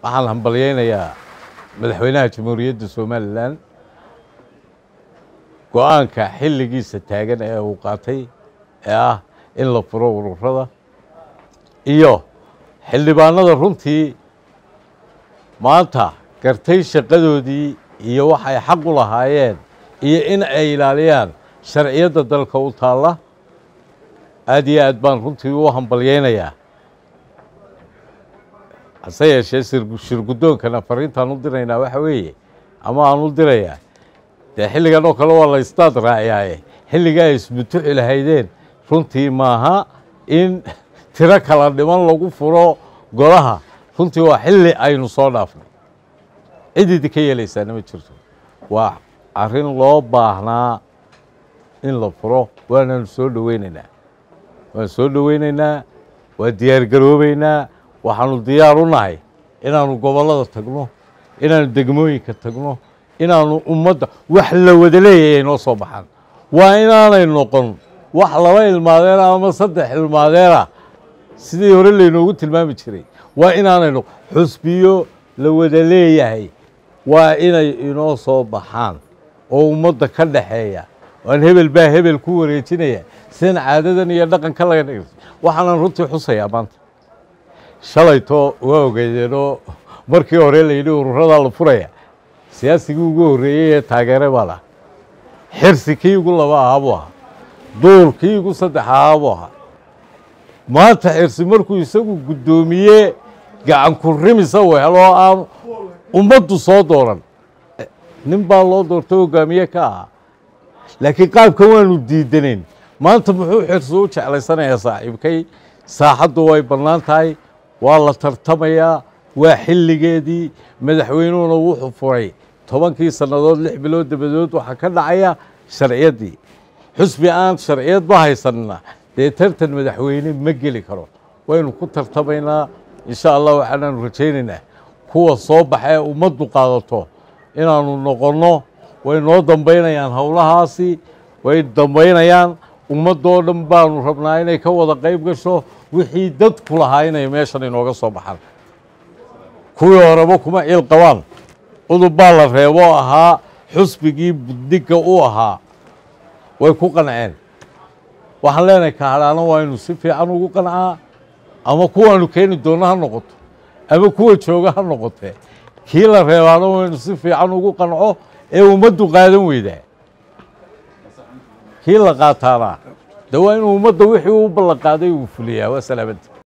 waxaan hambalyeynayaa madaxweynaha jamhuuriyadda somalilan go-aanka xilligiisa taagan ee uu qaatay ee ah in la furo ururada iyo xildhibaanada runtii maanta gartay shaqadoodii iyo waxay xaq u lahaayeen iyo in ay ilaaliyaan sharciyadda dalka u taalla aad iyo aad baan runtii u hambalyeynayaa hase yeeshee shirguddoonkana fariintaan u diraynaa waxa weeye ama aan u dirayaa dee xilligan oo kale waa la istaad raaciyaaye xilligaa isbutuxi lahaydeen runtii maaha in tiro kala dhiman lagu furo golaha runtii waa xilli aynu soo dhaafnay cid idinka yeelaysaana ma jirto waa arrin loo baahnaa in la furo waanaanu soo dhoweynaynaa waan soo dhoweynaynaa waa diyaargaroobeynaa waxaanu diyaar u nahay inaanu gobollada tagno inaanu degmooyinka tagno inaanu ummadda wax la wada leeyahay ay noo soo baxaan waa inaanay noqon wax laba ilmaadeena ama saddex ilmaadeena sidii hore laynoogu tilmaami jiray waa inaanay noqon xusbiyo la wada leeyahay waa inay inoo soo baxaan oo ummadda ka dhaxeeya waan hebel baa hebel ku wareejinaya sidan caadadan iyo dhaqanka laga dhig waxaanan runtii xusayaa maanta shalayto waa ogeydeenoo markii hore layidhi ururadaa la furaya siyaasigii ugu horreeyey ee taageere baa laha xirsi kii ugu laba ahaa buu ahaa duur kii ugu saddex ahaa buu ahaa maanta xirsi markuu isagu guddoomiye gacan ku rimisa wehel oo aan ummaddu soo dooran nin baa loo doortay hogaamiye ka ahaa laakiin qaabkan waanu diidanayn maanta muxuu xirsi u jeclaysanayaa saaxiibkay saaxaddu way bannaan tahay waa la tartamayaa waa xilligeedii madaxweynuhuna wuxuu furay tobankii sannadood lix bilood dabadood waxaa ka dhacaya sharciyaddii xusbi aan sharciyadba haysanna dee tartan madaxweyne ma geli karo waynu ku tartamaynaa insha allah waxaanaanu rajaynaynaa kuwa soo baxa ee ummaddu qaadato inaanu noqonno way noo dambaynayaan howlahaasi way dambaynayaan ummaddoo dhan baanu rabnaa inay ka wada qayb gasho wixii dadku lahaa inay meeshan inooga soo baxaan kuwii horeba kuma ciil qabaan udub baa la reeboo ahaa xusbigii buddigga u ahaa way ku qanceen waxaan leenahay kahadhaana waa inu si fiican ugu qancaa ama kuwaanu keeni doonno ha noqoto ama kuwa jooga ha noqotee kii la reebaana waa inu si fiican ugu qanco ee ummaddu qaadan weydaa kii la qaataana de waa inuu ummadda wixii u ballan qaaday uu fuliyaa waa salaamada